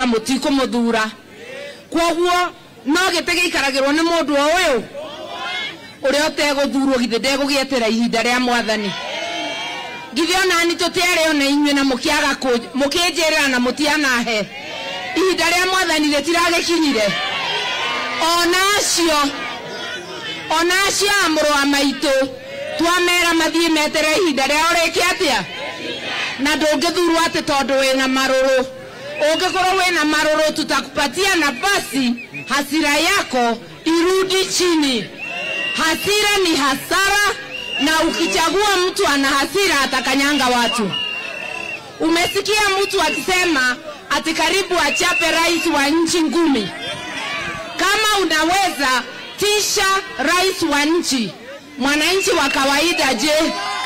mutikumuthura kwoguo no gite giikaragirwo ni mundu o uyu uria uteguthurwo githe ndegũgietĩra ihinda rĩa mwathani githĩ onani tũtiarĩ ona inyuĩ na mũkĩaga kũ- mũkĩnjĩrĩra na mũtianahe ihinda rĩa mwathani rĩtiragĩkinyire ona acio ona acio a mũrũ wa maitũ twamera mathiĩ metere ihinda rĩao rĩke atĩa na ndũngĩthurwo atĩ tondũ wĩna marũrũ ũngĩkorwo wĩna marũrũ tutakupatia nafasi hasira yako irudi chini hasira ni hasara na ukichagua mtu ana hasira atakanyanga watu umesikia mtu akisema ati karibu achape rais wa nchi ngumi kama unaweza tisha rais wa nchi mwananchi wa kawaida je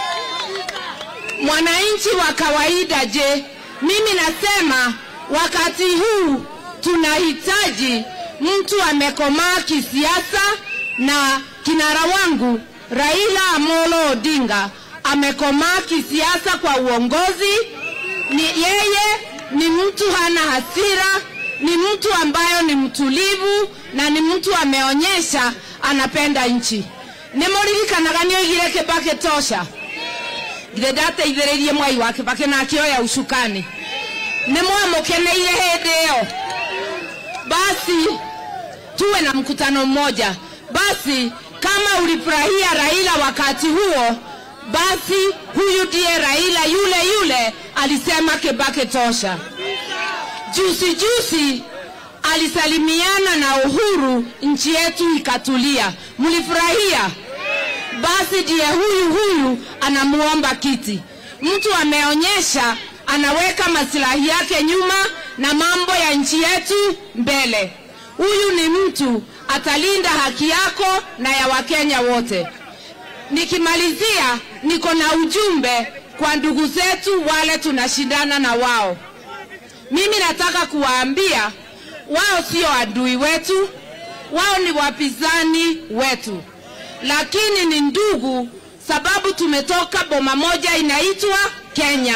mwananchi wa kawaida je mimi nasema wakati huu tunahitaji mtu amekomaa kisiasa na kinara wangu raila amolo odinga amekomaa kisiasa kwa uongozi ni yeye ni mtu hana hasira ni mtu ambayo ni mtulivu na ni mtu ameonyesha anapenda nchi nĩmũririkanaga nĩoigire kĩbake tosha githĩ ndateithĩrĩirie mwai wa kĩbake na akĩoya ucukani nĩ mwamũkeneire hĩndĩ ĩyo basi tuwe na mkutano mmoja basi kama ulifurahia raila wakati huo basi huyu ndiye raila yule yule alisema kibake tosha juzi juzi alisalimiana na uhuru nchi yetu ikatulia mlifurahia basi ndiye huyu huyu anamuomba kiti mtu ameonyesha anaweka masilahi yake nyuma na mambo ya nchi yetu mbele huyu ni mtu atalinda haki yako na ya wakenya wote nikimalizia niko na ujumbe kwa ndugu zetu wale tunashindana na wao mimi nataka kuwaambia wao sio adui wetu wao ni wapinzani wetu lakini ni ndugu sababu tumetoka boma moja inaitwa kenya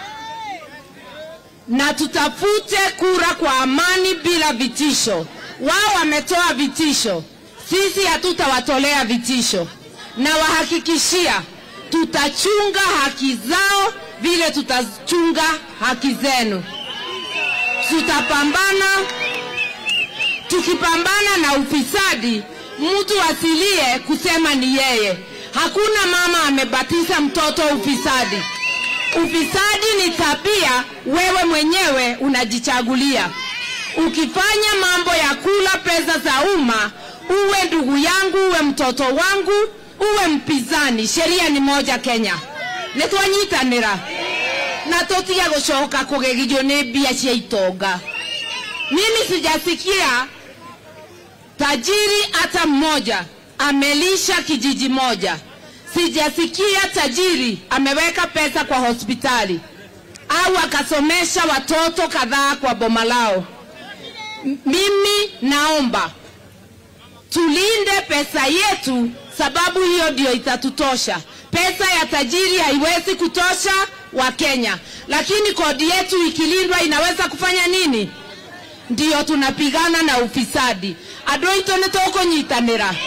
na tutafute kura kwa amani bila vitisho wao wametoa vitisho sisi hatutawatolea vitisho na wahakikishia tutachunga haki zao vile tutachunga haki zenu tutapambana tukipambana na ufisadi mtu asilie kusema ni yeye hakuna mama amebatiza mtoto ufisadi ufisadi ni tabia wewe mwenyewe unajichagulia ukifanya mambo ya kula pesa za umma uwe ndugu yangu uwe mtoto wangu uwe mpinzani sheria ni moja kenya nitwanyitanira na tutige gucoka kugegithio ni mbia cia itonga mimi sijasikia tajiri hata mmoja amelisha kijiji moja sijasikia tajiri ameweka pesa kwa hospitali au akasomesha watoto kadhaa kwa boma lao M- mimi naomba tulinde pesa yetu sababu hiyo ndio itatutosha pesa ya tajiri haiwezi kutosha wa kenya lakini kodi yetu ikilindwa inaweza kufanya nini ndiyo tunapigana na ufisadi andå aitå nä tåkå nyitanä ra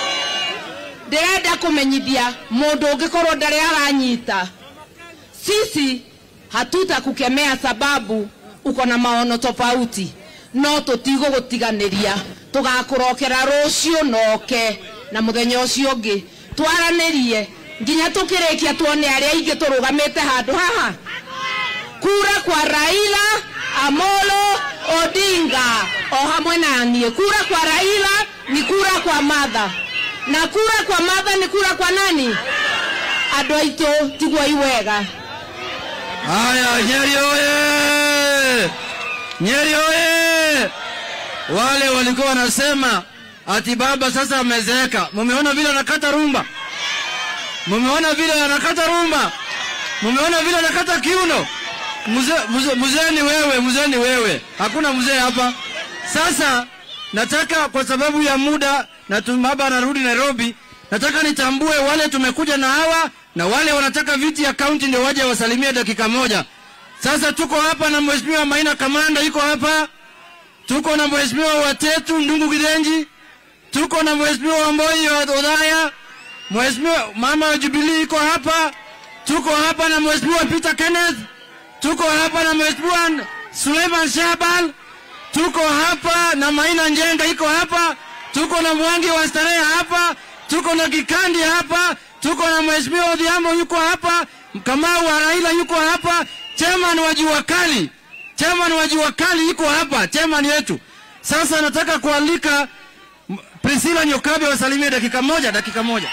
ndä renda kå menyithia må ndå å ngä korwo ndarä aranyita sisi hatutakukemea sababu uko na maono tofauti no tũtigå gå tiganä ria tå gakå rokera rå cio noke na må thenya å cio å ngä twaranä rie nginya tå kä rä kia tuone arä a ingä tå rå gamä te handå haha kura kwa raila amolo odinga o hamwe na niä kura kwa raila ni kura kwa madha na kura kwa madha ni kura kwa nani andå aitå tiguo iwega Haya, Nyeri oye! Nyeri oye! Wale walikuwa wanasema ati baba sasa amezeeka. Mumeona vile anakata rumba? Mumeona vile anakata rumba? Mumeona vile anakata kiuno? Mzee mzee mzee ni wewe, mzee ni wewe. Hakuna mzee hapa. Sasa nataka kwa sababu ya muda na tu- baba anarudi Nairobi, nataka nitambue wale tumekuja na hawa na wale wanataka viti ya kaunti ndio waje wasalimie dakika moja. Sasa tuko hapa na mheshimiwa Maina Kamanda yuko hapa, tuko na mheshimiwa Watetu Ndungu Kidenji, tuko na mheshimiwa Wamboi wa Odhaya, mheshimiwa mama wa Jubilee iko hapa, tuko hapa na mheshimiwa Peter Kenneth, tuko hapa na mheshimiwa Suleiman Shabal, tuko hapa na Maina Njenga iko hapa, tuko na Mwangi wa Starehe hapa, tuko na Kikandi hapa, tuko na mheshimiwa Odhiambo yuko hapa, Kamau wa Raila yuko hapa, chairman wa Jua Kali, chairman wa Jua Kali yuko hapa, chairman yetu. Sasa nataka kualika m- Priscilla Nyokabe wasalimie dakika moja, dakika moja.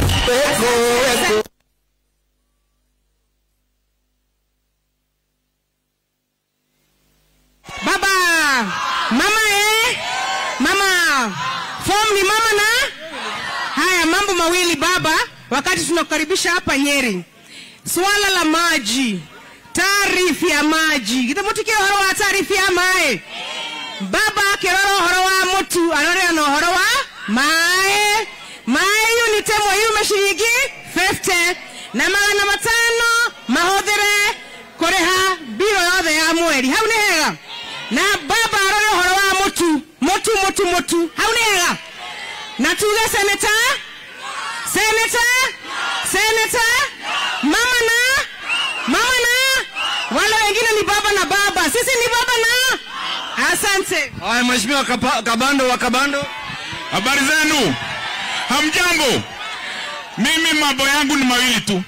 Baba, mama eh? Mama, form ni mama na haya mambo mawili baba, wakati tunakukaribisha hapa Nyeri, swala la maji, taarifu ya maji githamutikio horo wa taarifu ya mae baba kiroro horo wa mutu arore no horo wa mae mae unit ĩmwe yume ciringi 50 na magana matano mahũthĩre kũrĩha mbiro yothe ya mweri hau nĩ hega na baba arore ũhoro wa mũtu mũtu mũtu mũtu hau nĩ hega na tuge seneta seneta seneta mama na mama na wale wengine ni baba na baba sisi ni baba na asante Haya, mheshimiwa Kapa- Kabando wa Kabando. Habari zenu, hamjambo? Mimi mambo yangu ni mawili tu.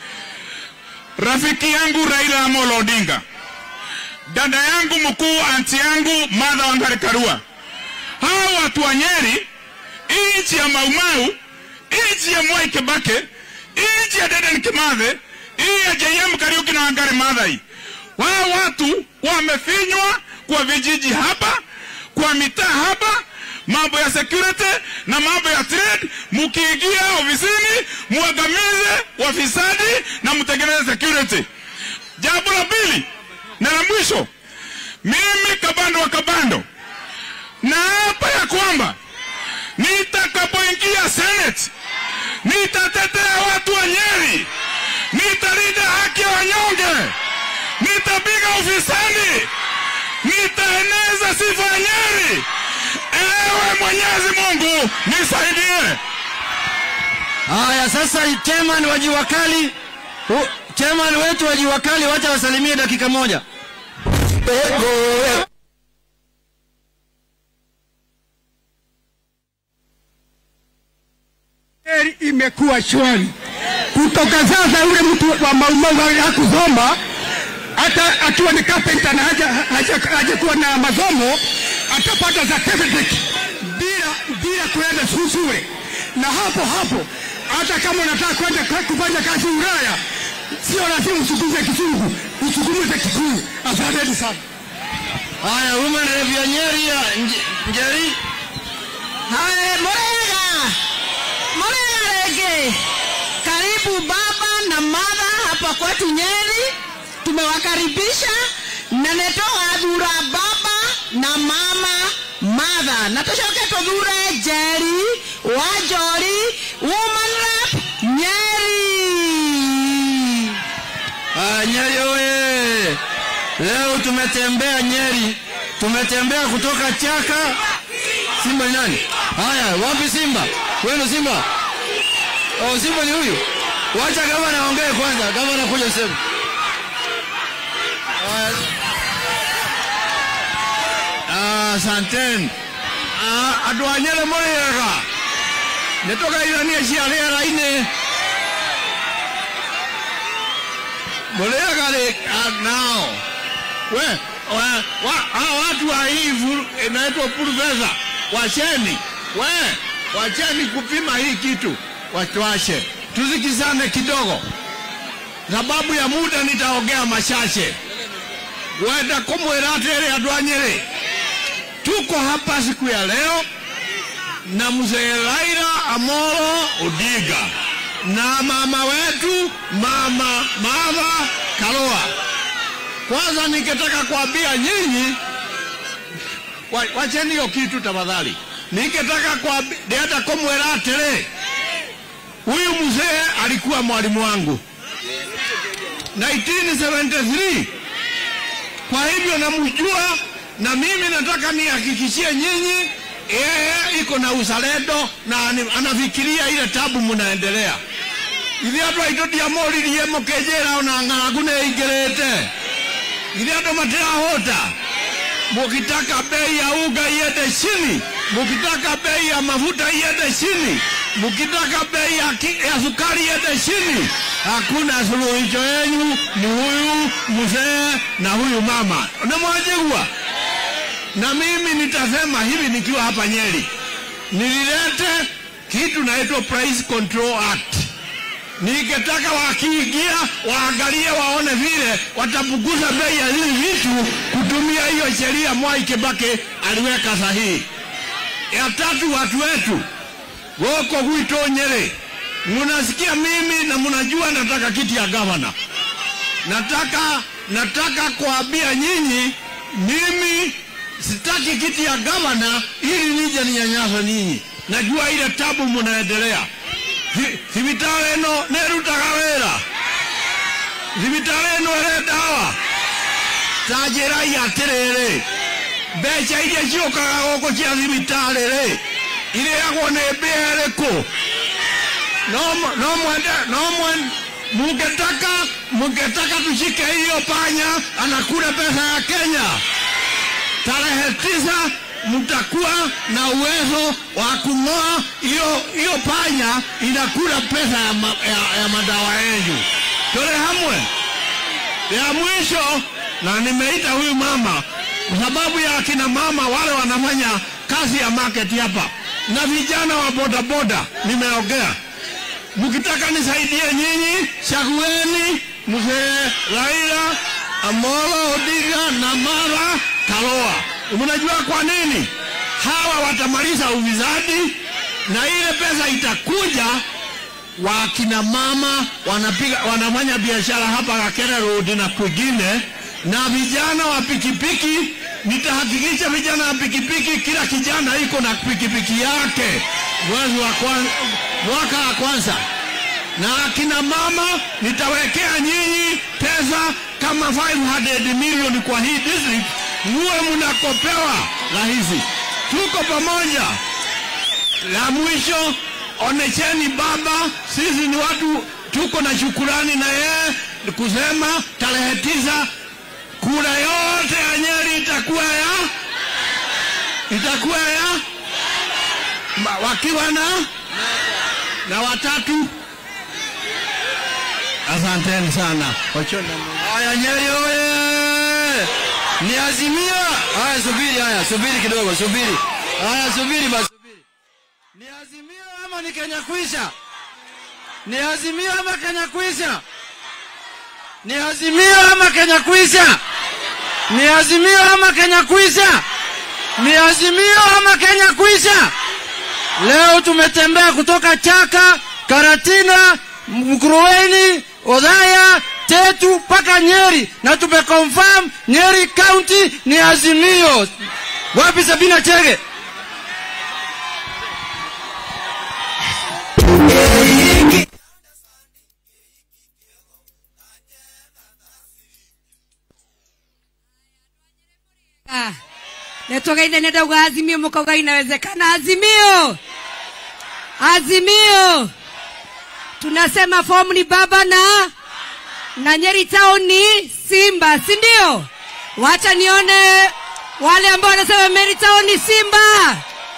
Rafiki yangu Raila Amolo Odinga, dada yangu mkuu, anti yangu Martha Wangari Karua, hawa watu wa Nyeri, nchi ya Maumau, nchi ya Mwai Kibaki, nchi ya Dedan Kimathi, hii ya JM Kariuki na Wangari Maathai, wao watu wamefinywa kwa vijiji hapa, kwa mitaa hapa, mambo ya security na mambo ya trade. Mkiingia ofisini, muangamize wafisadi na mtengeneze security. Jambo la pili na la mwisho, mimi Kabando wa Kabando na hapa ya kwamba nitakapoingia Senate nitatetea watu wa Nyeri, nitalinda haki ya wanyonge, nitapiga ufisadi, nitaeneza sifa ya Nyeri. Ewe Mwenyezi Mungu nisaidie. Haya, sasa chairman wa Jua Kali, hu- chairman wetu wa Jua Kali, wacha wasalimie dakika moja. Heri imekuwa shwari kutoka sasa. Yule mtu wa Maumau hakusoma hata akiwa ni carpenter na haja, haja, haja kuwa na masomo atapata certificate bila bila kuenda su- shule, na hapo hapo hata kama unataka kwenda kwa- kufanya kazi Ulaya, sio lazima usukume Kizungu, usukume Kikuyu. Asanteni sana. Haya, women rep ya Nyeri ya Nje- Njeri. Haya, Murega, Murega rege, karibu baba na mama hapa kwetu Nyeri. Tumewakaribisha na netogathura baba na mama Martha na tucoke tuthure Njeri Wanjori woman rep Nyeri. Haya, Nyeri oye! Leo tumetembea Nyeri, tumetembea kutoka Chaka. Simba ni nani? Haya, wapi Simba? Wenu Simba? Oh, Simba ni huyu. Wacha kama naongee kwanza, kama nakuja sema. Haya. Ah, Asanteni. Ah, andå a nyere må rä ega nä tå gairania cia rä era-inä må rä ega rä nao we wa- wa- hawa watu wa hii furu- inaitwa puruveza wacheni we wacheni kupima hii kitu watuashe tusikizane kidogo sababu ya muda nitaongea machache wenda kumwira atĩrĩ andũ a Nyĩrĩ tuko hapa siku ya leo na mzee Raila Amolo Odinga na mama wetu mama Martha Karua. Kwanza ningetaka kuambia nyinyi, wa- wacheni hiyo kitu tafadhali. Ningetaka kuambia ndienda kumwira atĩrĩ, huyu mzee alikuwa mwalimu wangu 1973 kwa hivyo namjua na mimi nataka nihakikishie nyinyi yeye iko na uzalendo na ani- anafikiria ile tabu mnaendelea ithe andå aitå ndiamåririe må kä njä ra ona ng'aragu nä ingä ithe andå matirahåta mukitaka bei ya unga iende chini, mukitaka bei ya mafuta iende chini, mukitaka bei ya, ki- ya sukari iende chini, hakuna suluhisho yenyu ni huyu mzee na huyu mama. Unamwajigwa? Na mimi nitasema hivi nikiwa hapa Nyeri, nililete kitu naitwa Price Control Act ningetaka wakiingia waangalie waone vile watapunguza bei ya hizi vitu kutumia hiyo sheria Mwai Kibaki aliweka sahihi. Ya tatu, watu wetu woko gwito Nyeri, munasikia mimi na munajua nataka kiti ya gavana. Nataka nataka kuambia nyinyi, mimi sitaki kiti ya gavana ili nije ninyanyasa ninyi. Najua ile tabu munaendelea Thi- thibitarĩ ĩno nĩ ĩrutaga wĩra thibitarĩ ĩno ĩrĩ ndawa ta njĩrai atĩrĩrĩ mbeca iria ciũkaga gũkũ cia thibitarĩ rĩ irĩagwo nĩ mbĩa ĩrĩkũ no mu- no mwende no mwende mungetaka mungetaka tushike hiyo panya anakula pesa ya Kenya tarehe tisa mtakuwa na uwezo wa kung'oa hiyo hiyo panya inakula pesa ya, ma, ya, ya madawa yenu. Tole hamwe ya mwisho, na nimeita huyu mama kwa sababu ya akina mama wale wanafanya kazi ya market hapa na vijana wa bodaboda, nimeongea mkitaka nisaidie nyinyi, chagueni mzee Raila Amolo Odinga na Mara Karua. Mnajua kwa nini? Hawa watamaliza ufisadi na ile pesa itakuja wakina mama wanapiga wanafanya biashara hapa Kakere Road na kwingine, na vijana wa pikipiki. Nitahakikisha vijana wa pikipiki, kila kijana iko na pikipiki yake mwezi wa kwanza, mwaka wa kwanza na akina mama nitawekea nyinyi pesa kama 500 milioni kwa hii district, muwe mnakopewa rahisi. Tuko pamoja. La mwisho, onesheni baba, sisi ni watu tuko na shukurani na yeye kusema tarehe tisa kura yote ya Nyeri itakuwa ya itakuwa ya ma- wakiwa na na watatu Asanteni sana. Wachoni. Haya, Nyeri oye! Ni Azimio. Haya, subiri, haya, subiri kidogo, subiri. Haya, subiri basi, subiri. Ni Azimio ama ni Kenya kwisha? Ni Azimio ama Kenya kwisha? Ni Azimio ama Kenya kwisha? Ni Azimio ama Kenya kwisha? Ni Azimio ama Kenya kwisha? Leo tumetembea kutoka Chaka, Karatina, Mkuruweni, Odhaya, Tetu mpaka Nyeri na tumeconfirm Nyeri County ni Azimio. Wapi Sabina Chege? Ah, netogeine nedauga azimio mukauga inawezekana azimio azimio tunasema fomu ni baba na na nyeri town ni simba si ndio wacha nione wale ambao wanasema meri town ni simba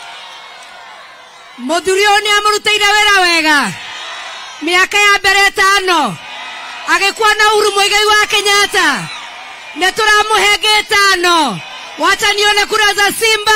muthuri ũyũ nĩ amũrutĩire wĩra wega mĩaka ya mbere ĩtano agĩkuwa na uhuru mũigai wa kenyatta nĩ tũramũhe ngĩtano wacha nione kura za simba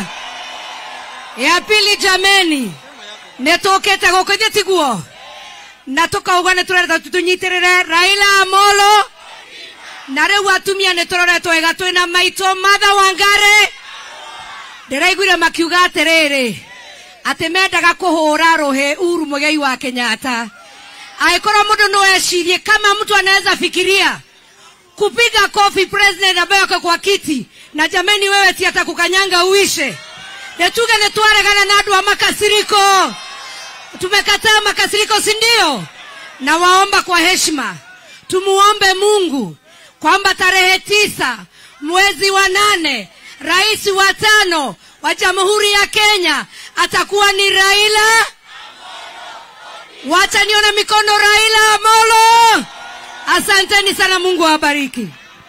ya pili jameni nĩ tũkĩte gũkũ ithuĩ tiguo na tũkauga nĩ tũrenda tũnyitĩrĩre raila amolo na rĩu atumia nĩ tũroretwo wega twĩna maitũ matha wangare ndĩraiguire makiuga atĩrĩrĩ atĩ mendaga kũhũra rũhĩ uhuru mũigai wa kenyatta angĩkorwo mũndũ no ecirie kama mtu anaweza fikiria kupiga kofi president ambaye ako kwa kiti na jameni wewe si hata kukanyanga uishe netuge nitwaregana na andu wa makasiriko tumekataa makasiriko si ndio na waomba kwa heshima tumuombe mungu kwamba tarehe tisa mwezi wa nane rais wa tano wa jamhuri ya kenya atakuwa ni raila wacha nione mikono raila amolo asanteni sana mungu awabariki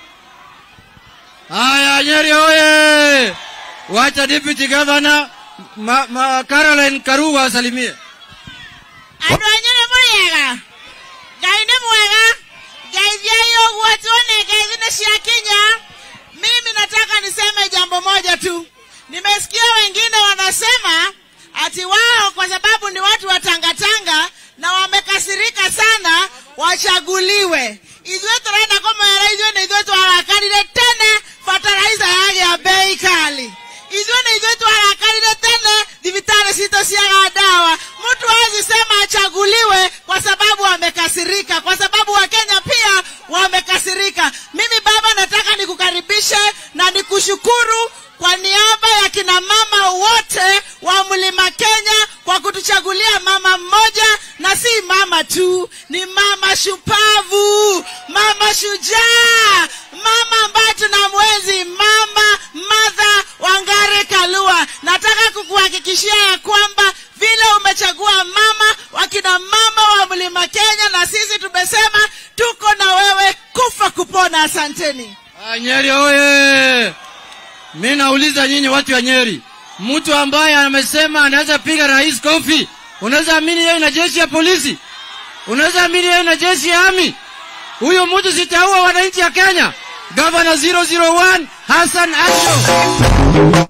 Haya, Nyeri oye! Wacha deputy governor ma, ma Caroline Karuga asalimie. andå anyu nä må rĩega ngai nĩ mwega ngeithiai ũguo tuone ngeithi nĩ ciakinya mimi nataka niseme jambo moja tu nimesikia wengine wanasema ati wao kwa sababu ni watu wa tangatanga na wamekasirika sana wachaguliwe ithuĩ tũrenda kũmera ithuĩ nĩ ithuĩ twarakarire tene bataraica yagĩa bei kali ithuĩ nĩ ithuĩ twarakarire tene thibitarĩ citũ ciaga dawa mtu hawezi sema achaguliwe kwa sababu wamekasirika kwa sababu wakenya pia wamekasirika mimi baba nataka nikukaribishe na nikushukuru kwa niaba ya kina mama wote wa mlima kenya kwa kutuchagulia mama mmoja na si mama tu ni mama shupavu mama shujaa mama ambaye tuna mwezi mama madha wangare kalua nataka kukuhakikishia ya kwamba vile umechagua mama wakina mama wa mlima kenya na sisi tumesema tuko na wewe kufa kupona asanteni Ah, Nyeri oye! Mi nauliza nyinyi watu wa Nyeri, mtu ambaye amesema anaweza piga rais kofi, unaweza amini yeye na jeshi ya polisi? Unaweza amini yeye na jeshi ya ami? Huyo mtu sitaua wananchi ya Kenya. Governor 001 Hassan Acho.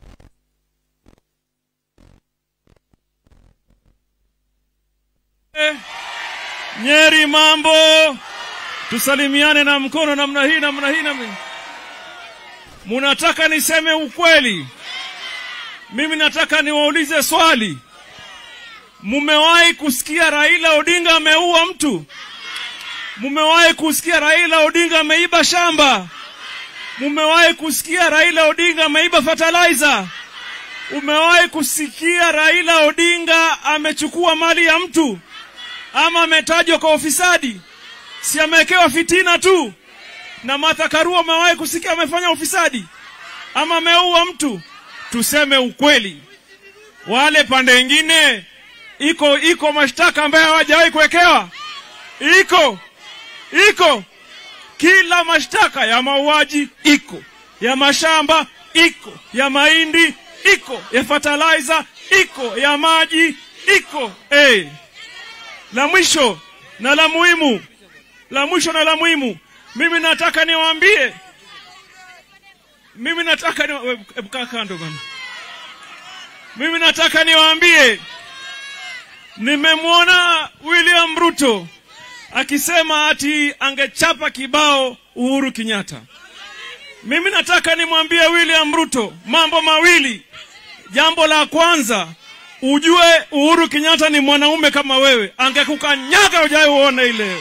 Nyeri mambo, tusalimiane na mkono namna hii namna hii namna hii. Munataka niseme ukweli? Mimi nataka niwaulize swali. Mumewahi kusikia Raila Odinga ameua mtu? Mumewahi kusikia Raila Odinga ameiba shamba? Mumewahi kusikia Raila Odinga ameiba fertilizer? Umewahi kusikia Raila Odinga amechukua mali ya mtu? ama ametajwa kwa ufisadi? Si amewekewa fitina tu? Na Martha Karua amewahi kusikia amefanya ufisadi ama ameua mtu? Tuseme ukweli, wale pande ingine iko iko mashtaka ambayo hawajawahi kuwekewa, iko iko kila mashtaka ya mauaji iko, ya mashamba iko, ya mahindi iko, ya fertilizer iko, ya maji iko. Hey, la mwisho na la muhimu, la mwisho na la muhimu, mimi nataka niwaambie, mimi nataka ni, hebu kaa kando bana. Mimi nataka niwaambie, nimemwona William Ruto akisema ati angechapa kibao Uhuru Kenyatta. Mimi nataka nimwambie William Ruto mambo mawili. Jambo la kwanza, ujue Uhuru Kenyatta ni mwanaume kama wewe, angekukanyaga ujai uone ile,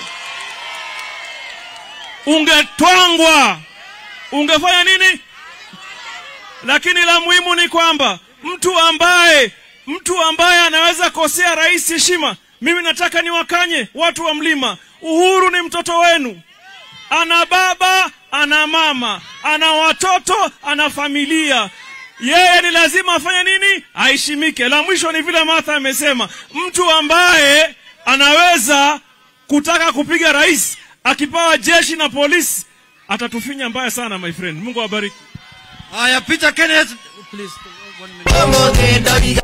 ungetwangwa, ungefanya nini? Lakini la muhimu ni kwamba mtu ambaye mtu ambaye anaweza kosea rais heshima, mimi nataka niwakanye watu wa mlima, Uhuru ni mtoto wenu, ana baba, ana mama, ana watoto, ana familia yeye ni lazima afanye nini? Aheshimike. La mwisho ni vile Martha amesema, mtu ambaye anaweza kutaka kupiga rais akipawa jeshi na polisi atatufinya mbaya sana, my friend. Mungu awabariki. Haya, Peter Kenneth, please. one minute.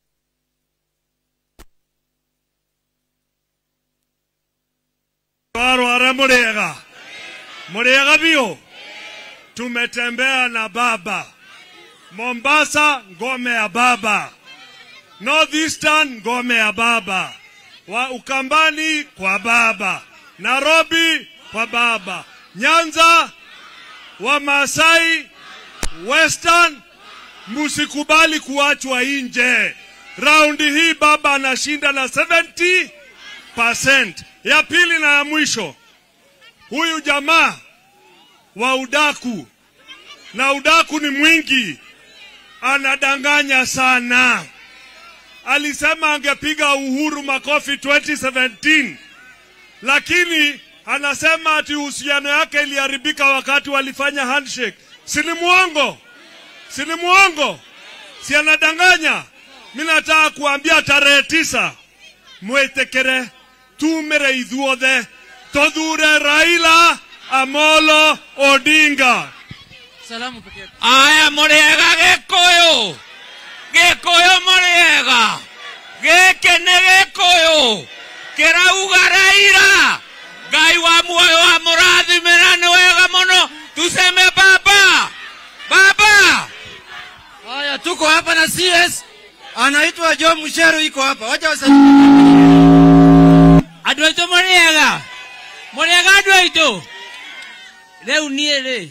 Warware Murega, Murega bio, tumetembea na baba Mombasa, ngome ya baba. Northeastern, ngome ya baba. Wa Ukambani kwa baba. Nairobi kwa baba. Nyanza, wa Masai, Western, musikubali kuachwa nje. Raundi hii baba anashinda na 70%. Ya pili na ya mwisho, huyu jamaa wa udaku na udaku ni mwingi, anadanganya sana. Alisema angepiga Uhuru makofi 2017 lakini anasema ati uhusiano yake iliharibika wakati walifanya handshake. Si ni mwongo? si ni mwongo? Si anadanganya? Mi nataka kuambia tarehe tisa mwitikire tumire ithuothe tuthure Raila Amolo Odinga. Salamu pekee. aya mũrĩega gĩkũyũ gĩkũyũ mũrĩega gĩkĩ nĩ gĩkũyũ kĩrauga raira ngai wa muoyo wa mũrathimĩra nĩ wega mũno tuseme baba baba Haya, tuko hapa na CS anaitwa Joe Musheru, iko hapa. Wacha wasalimie. andũ aitũ mũrĩega mũrĩega andũ aitũ rĩu niĩ rĩ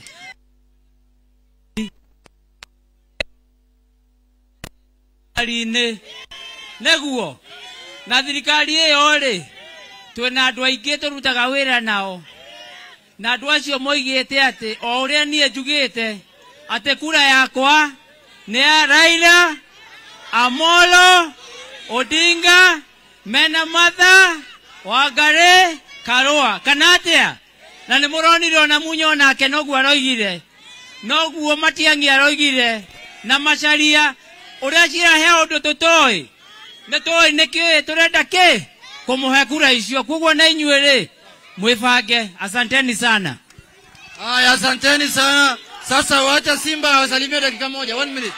thirikari-inĩ nĩguo na thirikari ĩyo rĩ twĩna andũ aingĩ tũrutaga wĩra nao na andũ acio moigĩte atĩ o ũrĩa niĩ njugĩte atĩ kura yakwa nĩ ya Raila Amolo Odinga mena matha Wangari Karũa kana atĩa na nĩ mũronire ona munyo nake noguo aroigire noguo matiang'i aroigire na macaria ũrĩa cirahe ũndũ tũtoĩ nĩ tũĩ nĩkĩ tũrenda kĩ kũmũhe kura icio koguo na inyuĩ rĩ mwĩbange asanteni sana Haya, asanteni sana. Sasa wacha Simba wasalimie dakika moja, one minute.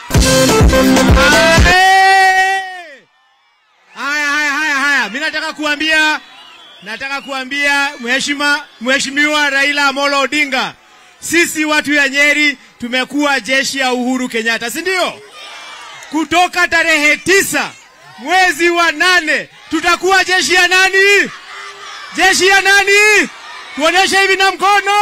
Haya, haya, haya, haya, mi nataka kuambia, nataka kuambia mheshima, mheshimiwa Raila Amolo Odinga, sisi watu ya Nyeri tumekuwa jeshi ya Uhuru Kenyatta, si ndio? Kutoka tarehe tisa mwezi wa nane tutakuwa jeshi ya nani? Jeshi ya nani? Tuonyeshe hivi na mkono,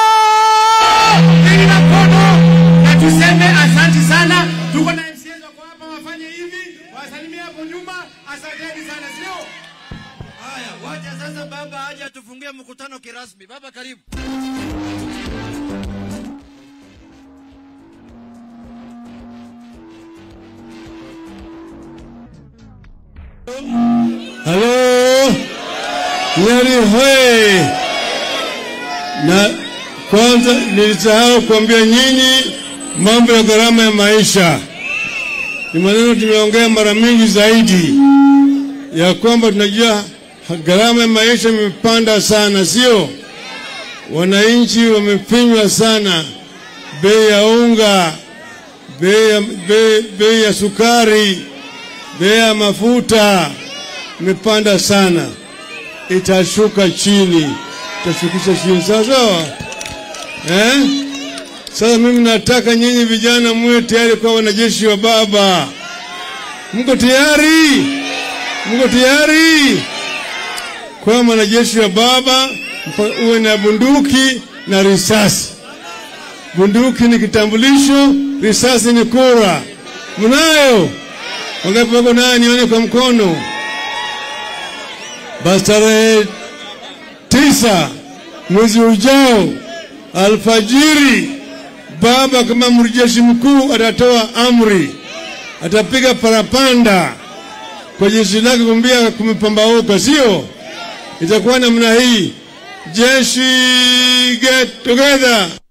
hivi na mkono, na tuseme asanti sana. Tuko na MCAs wako hapa, wafanye hivi, wasalimie hapo nyuma. Asanteni sana, sio? Haya, wacha sasa baba aje atufungie mkutano kirasmi. Baba, karibu. Halo, Nyeri hoye! Na kwanza nilisahau kuambia nyinyi mambo ya gharama ya maisha. Ni maneno tumeongea mara mingi zaidi ya kwamba tunajua gharama ya maisha imepanda sana, sio? Wananchi wamefinywa sana, bei ya unga, bei ya, bei, bei ya sukari, bei ya mafuta imepanda sana, itashuka chini, itashukisha chini, sawa sawa eh? Sasa mimi nataka nyinyi vijana muwe tayari kwa wanajeshi wa baba. Mko tayari? Mko tayari kwa mwanajeshi wa baba? mpa- Uwe na bunduki na risasi. Bunduki ni kitambulisho, risasi ni kura. Mnayo? Wangapi wako nayo? Nione kwa mkono. Basi tarehe tisa mwezi ujao alfajiri, baba kama mjeshi mkuu atatoa amri, atapiga parapanda kwa jeshi lake kumbia kumepambauka, sio? Itakuwa namna hii: jeshi get together.